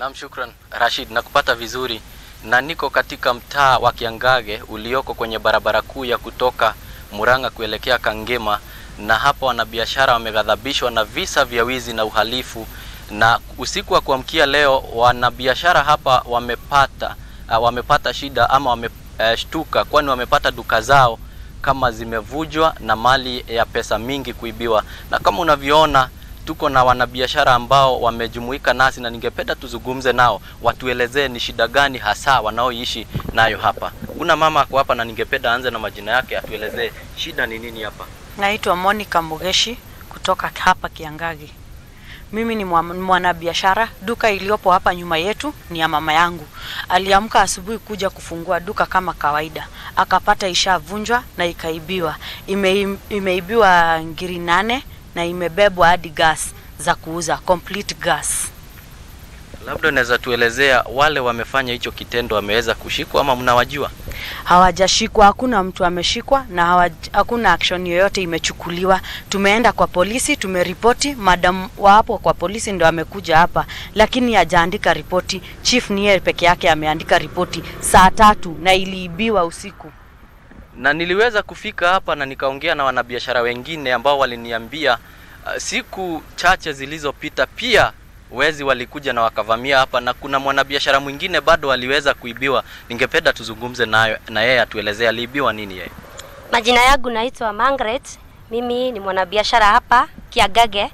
Naam, shukran Rashid, nakupata vizuri na niko katika mtaa wa Kiangage ulioko kwenye barabara kuu ya kutoka Murang'a kuelekea Kangema, na hapa wanabiashara wameghadhabishwa na visa vya wizi na uhalifu, na usiku wa kuamkia leo wanabiashara hapa wamepata uh, wamepata shida ama wameshtuka, uh, kwani wamepata duka zao kama zimevujwa na mali ya pesa mingi kuibiwa, na kama unavyoona tuko na wanabiashara ambao wamejumuika nasi na ningependa tuzungumze nao, watuelezee ni shida gani hasa wanaoishi nayo hapa. Kuna mama ako hapa na ningependa aanze na majina yake, atuelezee shida ni nini hapa. Naitwa Monica Mugeshi kutoka hapa Kiangagi. Mimi ni mwa- mwanabiashara. Duka iliyopo hapa nyuma yetu ni ya mama yangu. Aliamka asubuhi kuja kufungua duka kama kawaida, akapata ishavunjwa na ikaibiwa. Ime, imeibiwa ngiri nane na imebebwa hadi gas za kuuza complete gas. Labda unaweza tuelezea wale wamefanya hicho kitendo wameweza kushikwa ama mnawajua? Hawajashikwa, hakuna mtu ameshikwa na hawaj, hakuna action yoyote imechukuliwa. Tumeenda kwa polisi, tumeripoti. Madam wa hapo kwa polisi ndo amekuja hapa, lakini hajaandika ripoti. Chief ni yeye peke yake ameandika ripoti saa tatu na iliibiwa usiku. na niliweza kufika hapa na nikaongea na wanabiashara wengine ambao waliniambia uh, siku chache zilizopita pia wezi walikuja na wakavamia hapa, na kuna mwanabiashara mwingine bado aliweza kuibiwa. Ningependa tuzungumze nayo na yeye atuelezee aliibiwa nini yeye. Majina yangu naitwa Margaret. Mimi ni mwanabiashara hapa Kiagage,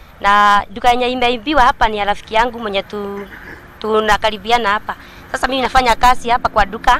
na duka yenye imeibiwa hapa ni ya rafiki yangu mwenye tu, tunakaribiana hapa. Sasa mimi nafanya kazi hapa kwa duka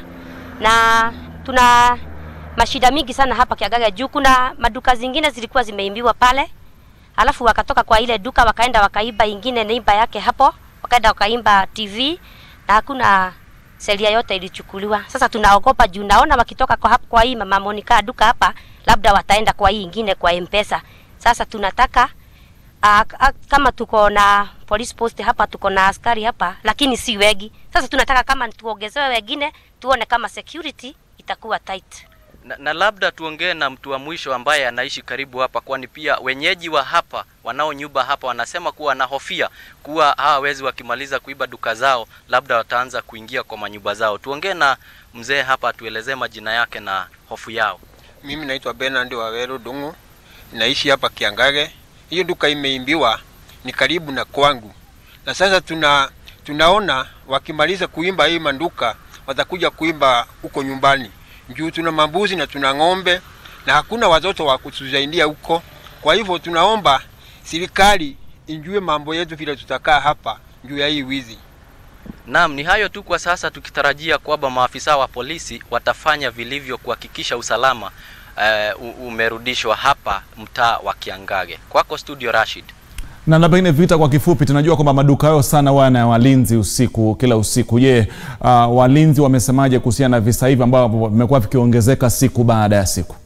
na tuna mashida mingi sana hapa Kiagage juu kuna maduka zingine zilikuwa zimeibiwa pale, alafu wakatoka kwa ile duka wakaenda wakaiba ingine neiba yake hapo, wakaenda wakaimba TV na hakuna seria yote ilichukuliwa. Sasa tunaogopa juu naona wakitoka kwa, hapa, kwa hii mama Monica duka hapa, labda wataenda kwa hii ingine kwa M-Pesa. Sasa tunataka uh, kama tuko na police post hapa, tuko na askari hapa, lakini si wengi. Sasa tunataka kama tuongezewe wengine, tuone kama security itakuwa tight. Na, na labda tuongee na mtu wa mwisho ambaye anaishi karibu hapa, kwani pia wenyeji wa hapa wanaonyumba hapa wanasema kuwa wanahofia kuwa hawa wezi wakimaliza kuiba duka zao, labda wataanza kuingia kwa manyumba zao. Tuongee na mzee hapa, atuelezee majina yake na hofu yao. Mimi naitwa Bernard Waweru Dungu, naishi hapa Kiangage. Hiyo duka imeimbiwa ni karibu na kwangu, na sasa tuna tunaona wakimaliza kuimba hii manduka watakuja kuimba huko nyumbani juu tuna mambuzi na tuna ng'ombe na hakuna watoto wa kutusaidia huko. Kwa hivyo tunaomba serikali injue mambo yetu vile tutakaa hapa juu ya hii wizi. Naam, ni hayo tu kwa sasa, tukitarajia kwamba maafisa wa polisi watafanya vilivyo kuhakikisha usalama uh, umerudishwa hapa mtaa wa Kiangage. Kwako studio Rashid. Na na pengine vita kwa kifupi, tunajua kwamba maduka yao sana wana walinzi usiku kila usiku. Je, uh, walinzi wamesemaje kuhusiana na visa hivi ambavyo vimekuwa vikiongezeka siku baada ya siku?